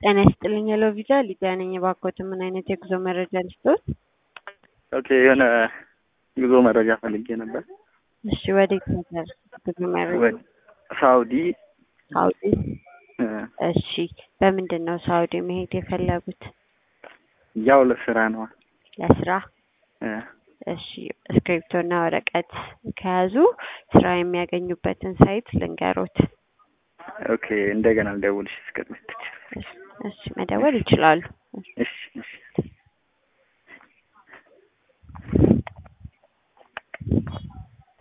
ጤና ይስጥልኝ ሄሎ ቪዛ ሊዲያ ነኝ። እባክዎትን ምን አይነት የጉዞ መረጃ ልስጥዎት? ኦኬ የሆነ ጉዞ መረጃ ፈልጌ ነበር። እሺ ወዴት ነበር ጉዞ መረጃ? ወደ ሳውዲ ሳውዲ። እ፣ እሺ በምንድን ነው ሳውዲ መሄድ የፈለጉት? ያው ለስራ ነው። ለስራ? እ፣ እሺ እስክሪፕቶና ወረቀት ከያዙ ስራ የሚያገኙበትን ሳይት ልንገሮት። ኦኬ እንደገና ልደውልሽ እስከምት እሺ መደወል ይችላሉ። እሺ እሺ